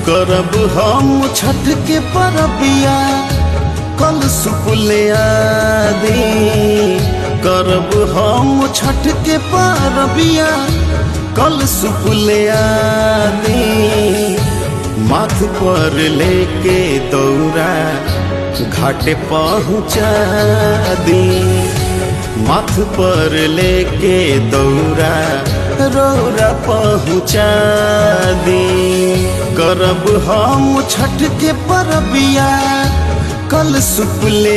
करब हम छठ के परबिया कल सुपुले आदि करब हम छठ के परबिया कल सुपुले आदि माथ पर लेके दौरा घाटे पहुँचा दी माथ पर लेके दौरा रौरा पहुँचा दी करब हम छठ के परबिया कल सुपले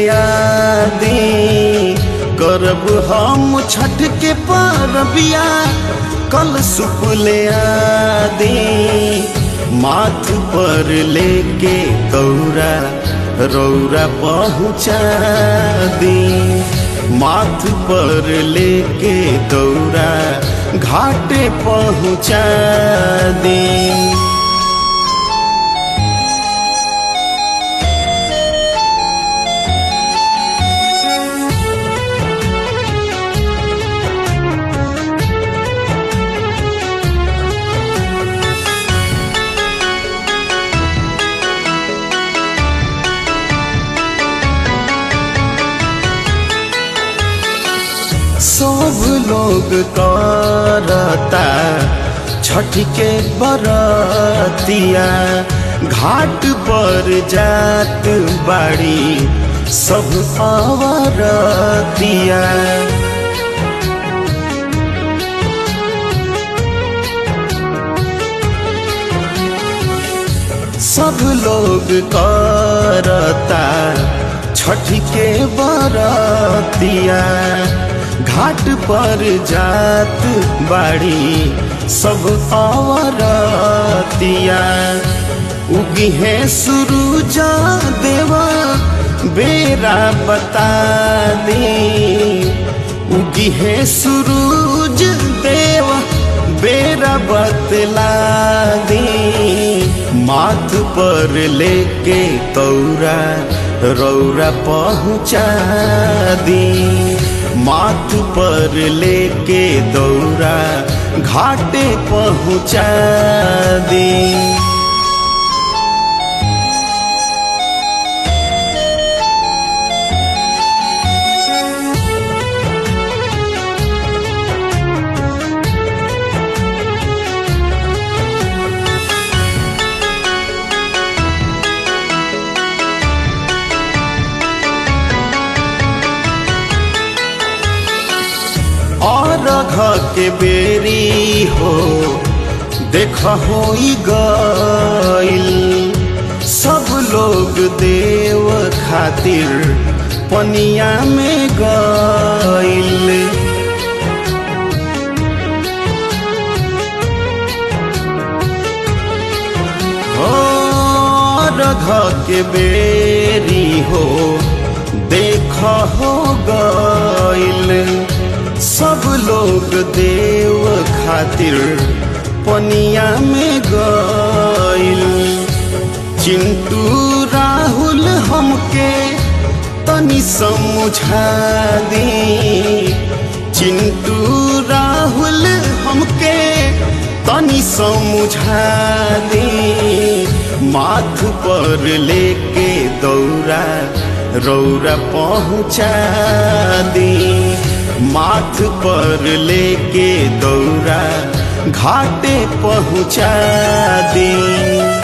दी करब हम छठ के परबिया कल सुपले दी माथ पर लेके दौरा रौरा पहुँचा दी माथ पर लेके दौरा घाटे पहुँचा दी सब लोग करता छठ के बरतिया घाट पर जात बाड़ी सब अवरतिया सब लोग करता छठ के बरतिया घाट पर जात बाड़ी सब औरतिया उगी है सुरुजा देवा बेरा बता दी उगी है सुरूज देवा बेरा बतला दी माथ पर लेके तौरा रौरा पहुँचा दी माथ पर लेके दौरा घाटे पहुँचा दी और घ के बेरी हो देख हो गईल सब लोग देव खातिर पनिया में गईल और घ के बेरी हो देख हो गईल सब लोग देव खातिर पनिया में गईल चिंटू राहुल हमके तनी समझा दी चिंटू राहुल हमके तनी समझा दी माथ पर लेके दौरा रौरा पहुँचा दी माथ पर लेके दौरा घाटे पहुँचा दी